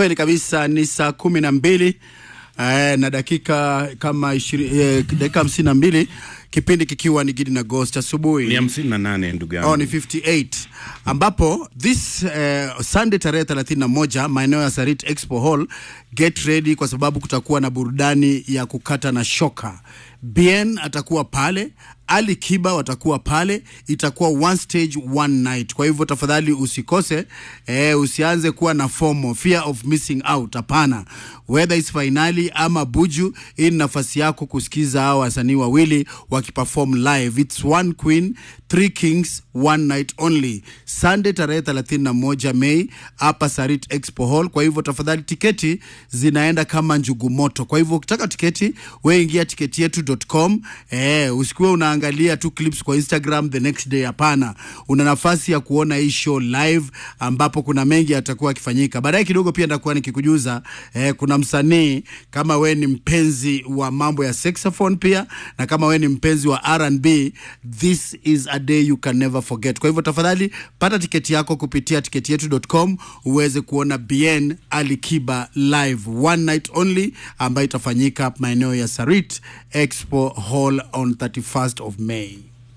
Kweli kabisa ni saa kumi na mbili eh, na dakika kama ishiri, eh, dakika hamsini na mbili kipindi kikiwa ni Gidi na Ghost asubuhi ni hamsini na nane ndugu yangu Oh, ni 58 ambapo this uh, Sunday tarehe 31 maeneo ya Sarit Expo Hall, get ready kwa sababu kutakuwa na burudani ya kukata na shoka. Bien atakuwa pale, Ali Kiba watakuwa pale, itakuwa one stage one night. Kwa hivyo tafadhali usikose, eh, usianze kuwa na FOMO, fear of missing out. Hapana, whether is finali ama buju, hii ni nafasi yako kusikiza hao wasanii wawili wakiperform live. It's one queen, three kings, one night only. Sunday tarehe 31 Mei hapa Sarit Expo Hall. Kwa hivyo tafadhali, tiketi zinaenda kama njugu moto. Kwa hivyo ukitaka tiketi, we ingia tiketi yetu.com. Eh, usikuwe unaangalia tu clips kwa Instagram the next day. Hapana, una nafasi ya kuona hii show live, ambapo kuna mengi yatakuwa yakifanyika. Baadaye kidogo pia nitakuwa nikikujuza eh, kuna msanii kama we ni mpenzi wa mambo ya saxophone pia na kama we ni mpenzi wa R&B, this is a day you can never forget. Kwa hivyo tafadhali pata tiketi yako kupitia tiketi yetu.com uweze kuona Bien Ali Kiba live one night only ambayo itafanyika maeneo ya Sarit Expo Hall on 31st of May.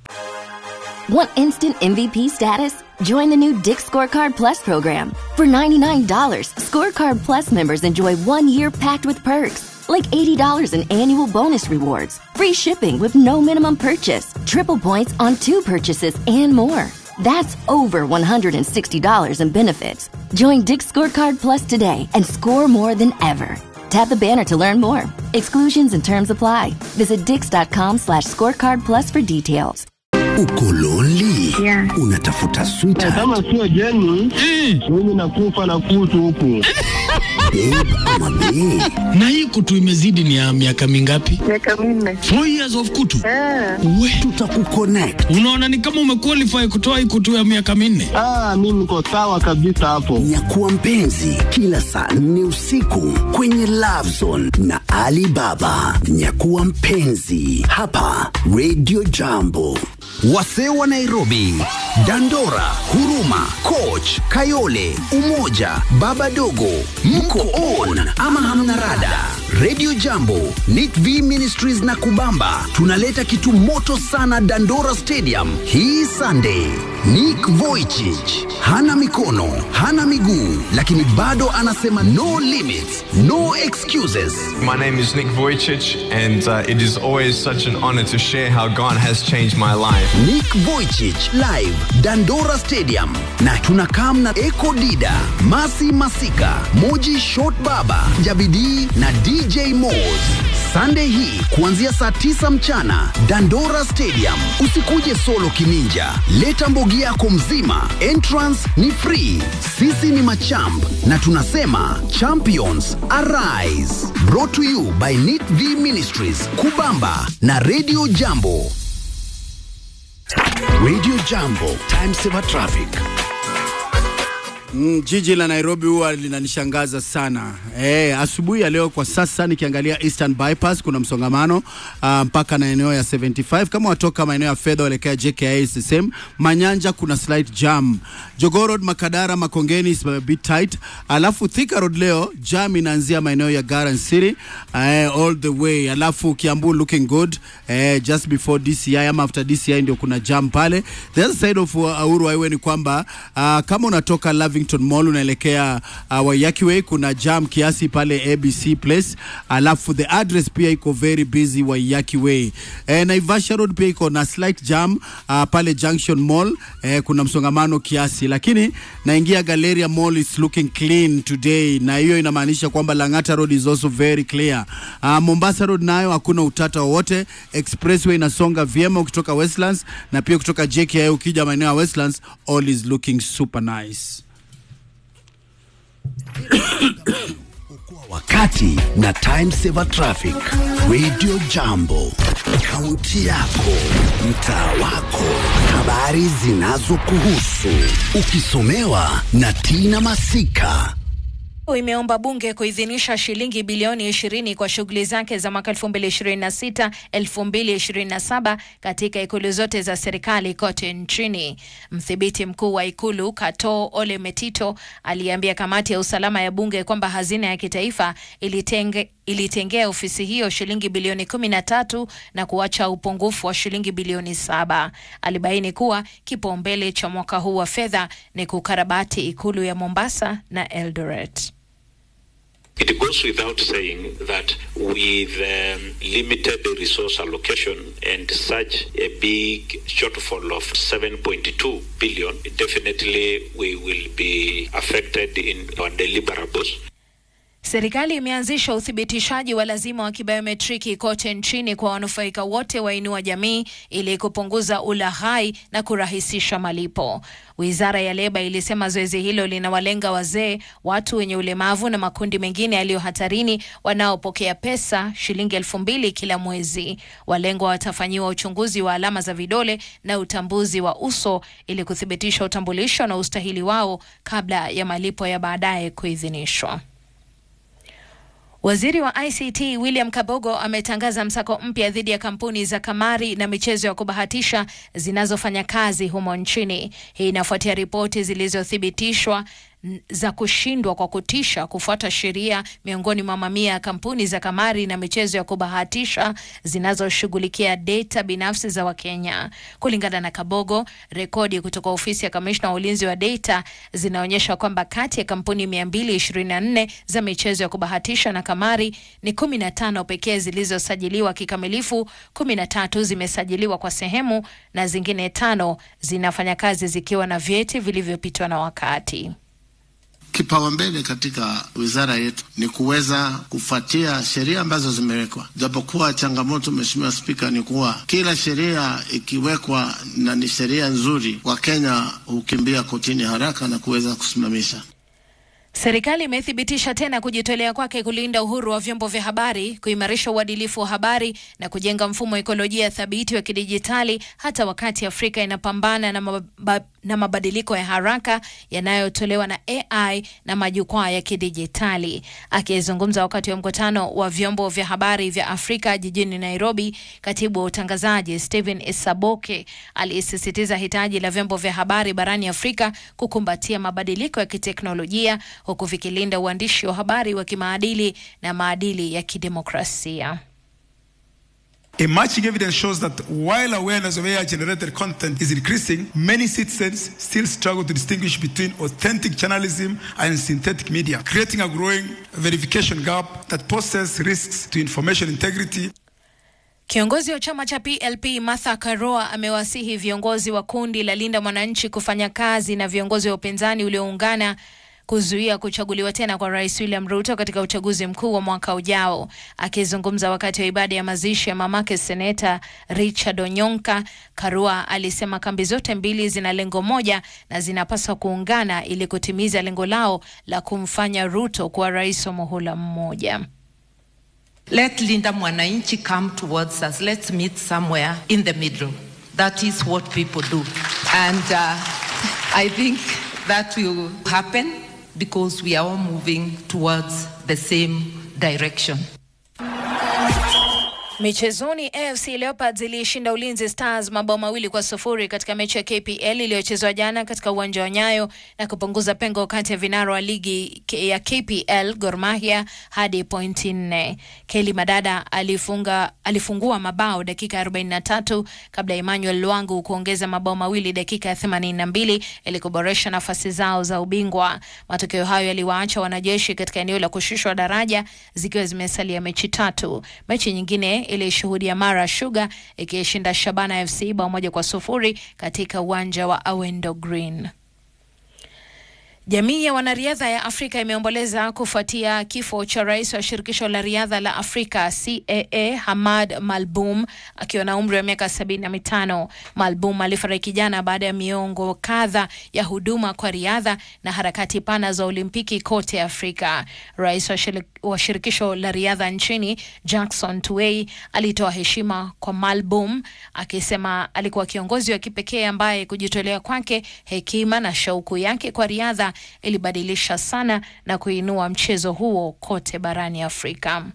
Want instant MVP status? Join the new Dick Scorecard Plus program. For $99, Scorecard Plus members enjoy one year packed with perks, like $80 in annual bonus rewards, free shipping with no minimum purchase, triple points on two purchases, and more. That's over $160 in benefits. Join Dick Scorecard Plus today and score more than ever. Tap the banner to learn more. Exclusions and terms apply. Visit dix.com slash scorecard plus for details. Uko lonely? Yeah. Unatafuta sweetheart, kama sio jeni mimi nakufa na kutu huku babe ama bae? na hii kutu imezidi ni ya miaka mingapi? miaka minne Four years of kutu. Ah, We, Tutakuconnect. unaona ni kama umequalify kutoa hii kutu ya miaka minne. ah, mi niko sawa kabisa hapo Nyakuwa mpenzi kila saa nne usiku kwenye Love Zone na Ali Baba. Nyakuwa mpenzi hapa Radio Jambo. Wasee wa Nairobi, Dandora, Huruma, Coach, Kayole, Umoja, Baba Dogo, mko on ama hamna rada? Radio Jambo, Nit V Ministries na Kubamba tunaleta kitu moto sana Dandora Stadium hii Sunday. Nick Vujicic hana mikono, hana miguu, lakini bado anasema no limits, no excuses. My name is Nick Vujicic, and uh, it is always such an honor to share how God has changed my life. Nick Vujicic live Dandora Stadium, na tunakam na Eko Dida, Masi Masika, Moji Short Baba, Jabidi na DJ Moz. Sunday hii kuanzia saa tisa mchana Dandora Stadium. Usikuje solo kininja, leta mbogi yako mzima. Entrance ni free. Sisi ni machamp na tunasema champions arise. Brought to you by Nit V Ministries, Kubamba na Radio Jambo. Radio Jambo, time saver traffic. Mm, jiji la Nairobi huwa linanishangaza sana. Eh, asubuhi ya leo kwa sasa nikiangalia Eastern Bypass kuna msongamano uh, mpaka na eneo ya 75 kama watoka maeneo ya fedha waelekea JKIA SSM. Manyanja kuna slight jam. Jogoo Road, Makadara, Makongeni is a bit tight. Alafu Thika Road leo jam inaanzia maeneo ya Garden City uh, all the way. Alafu Kiambu looking good uh, just before DCI ama after DCI ndio kuna jam pale. The other side of uh, Uhuru Highway ni kwamba uh, kama unatoka Lavington Mall unaelekea uh, Waiyaki Way kuna jam kiasi pale ABC Place, alafu the address pia iko very busy Waiyaki Way. Eh, Naivasha Road pia iko na slight jam uh, pale Junction Mall eh, kuna msongamano kiasi, lakini naingia Galleria Mall is looking clean today, na hiyo inamaanisha kwamba Lang'ata Road is also very clear. Uh, Mombasa Road nayo hakuna utata wowote, expressway inasonga vyema ukitoka Westlands na pia kutoka JKIA ukija maeneo ya Westlands, all is looking super nice. wakati na time saver traffic radio jambo kaunti yako mtaa wako habari zinazokuhusu ukisomewa na tina masika imeomba bunge kuidhinisha shilingi bilioni 20 kwa shughuli zake za mwaka 2026 2027 katika ikulu zote za serikali kote nchini. Mdhibiti mkuu wa ikulu Kato Ole Metito aliambia kamati ya usalama ya bunge kwamba hazina ya kitaifa ilitenge ilitengea ofisi hiyo shilingi bilioni kumi na tatu na kuacha upungufu wa shilingi bilioni saba. Alibaini kuwa kipaumbele cha mwaka huu wa fedha ni kukarabati ikulu ya Mombasa na Eldoret. It goes without saying that with um, limited resource allocation and such a big shortfall of 7.2 billion, definitely we will be affected in our deliverables. Serikali imeanzisha uthibitishaji wa lazima wa kibiometriki kote nchini kwa wanufaika wote wa Inua Jamii ili kupunguza ulaghai na kurahisisha malipo. Wizara ya Leba ilisema zoezi hilo linawalenga wazee, watu wenye ulemavu na makundi mengine yaliyo hatarini wanaopokea pesa shilingi elfu mbili kila mwezi. Walengwa watafanyiwa uchunguzi wa alama za vidole na utambuzi wa uso ili kuthibitisha utambulisho na ustahili wao kabla ya malipo ya baadaye kuidhinishwa. Waziri wa ICT William Kabogo ametangaza msako mpya dhidi ya kampuni za kamari na michezo ya kubahatisha zinazofanya kazi humo nchini. Hii inafuatia ripoti zilizothibitishwa za kushindwa kwa kutisha kufuata sheria miongoni mwa mamia ya kampuni za kamari na michezo ya kubahatisha zinazoshughulikia data binafsi za Wakenya. Kulingana na Kabogo, rekodi kutoka ofisi ya kamishna wa ulinzi wa data zinaonyesha kwamba kati ya kampuni 224 za michezo ya kubahatisha na kamari ni 15 pekee zilizosajiliwa kikamilifu, 13 zimesajiliwa kwa sehemu na zingine tano zinafanya kazi zikiwa na vyeti vilivyopitwa na wakati. Kipaumbele katika wizara yetu ni kuweza kufuatia sheria ambazo zimewekwa, japokuwa changamoto, Mheshimiwa Spika, ni kuwa kila sheria ikiwekwa na ni sheria nzuri, Wakenya hukimbia kotini haraka na kuweza kusimamisha. Serikali imethibitisha tena kujitolea kwake kulinda uhuru wa vyombo vya habari, kuimarisha uadilifu wa habari na kujenga mfumo ekolojia thabiti wa kidijitali hata wakati Afrika inapambana na, mab na mabadiliko ya haraka yanayotolewa na AI na majukwaa ya kidijitali. Akizungumza wakati wa mkutano wa vyombo vya habari vya Afrika jijini Nairobi, katibu wa utangazaji Stephen Isaboke alisisitiza hitaji la vyombo vya habari barani Afrika kukumbatia mabadiliko ya kiteknolojia huku vikilinda uandishi wa habari wa kimaadili na maadili ya kidemokrasia. Emerging evidence shows that while awareness of AI generated content is increasing, many citizens still struggle to distinguish between authentic journalism and synthetic media, creating a growing verification gap that poses risks to information integrity. Kiongozi wa chama cha PLP Martha Karua amewasihi viongozi wa kundi la Linda Mwananchi kufanya kazi na viongozi wa upinzani ulioungana kuzuia kuchaguliwa tena kwa Rais William Ruto katika uchaguzi mkuu wa mwaka ujao. Akizungumza wakati wa ibada ya mazishi ya mamake Seneta Richard Onyonka, Karua alisema kambi zote mbili zina lengo moja na zinapaswa kuungana ili kutimiza lengo lao la kumfanya Ruto kuwa rais wa muhula mmoja. Let Linda Mwananchi come towards us. Let's meet somewhere in the middle. That is what people do. And uh, I think that will happen because we are all moving towards the same direction. Michezoni, AFC Leopards ilishinda Ulinzi Stars mabao mawili kwa sufuri katika mechi ya KPL iliyochezwa jana katika uwanja wa Nyayo na kupunguza pengo kati ya vinara wa ligi ya KPL Gor Mahia hadi pointi nne. Kelly Madada alifunga, alifungua mabao dakika 43 kabla ya Emmanuel Lwangu kuongeza mabao mawili dakika ya 82 ili kuboresha nafasi zao za ubingwa. Matokeo hayo yaliwaacha wanajeshi katika eneo la kushushwa daraja zikiwa zimesalia mechi tatu. Mechi nyingine ilishuhudia Mara Sugar ikishinda Shabana FC bao moja kwa sufuri katika uwanja wa Awendo Green. Jamii ya wanariadha ya Afrika imeomboleza kufuatia kifo cha rais wa shirikisho la riadha la Afrika CAA Hamad Malboum akiwa na umri wa miaka sabini na mitano. Malboum alifariki jana baada ya miongo kadha ya huduma kwa riadha na harakati pana za Olimpiki kote Afrika. Rais wa, shir wa shirikisho la riadha nchini Jackson Tuwei alitoa heshima kwa Malboum akisema alikuwa kiongozi wa kipekee ambaye kujitolea kwake, hekima na shauku yake kwa riadha ilibadilisha sana na kuinua mchezo huo kote barani Afrika.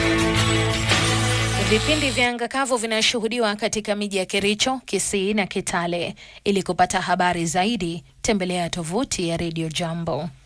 Vipindi vya anga kavu vinashuhudiwa katika miji ya Kericho, Kisii na Kitale. Ili kupata habari zaidi, tembelea tovuti ya Radio Jambo.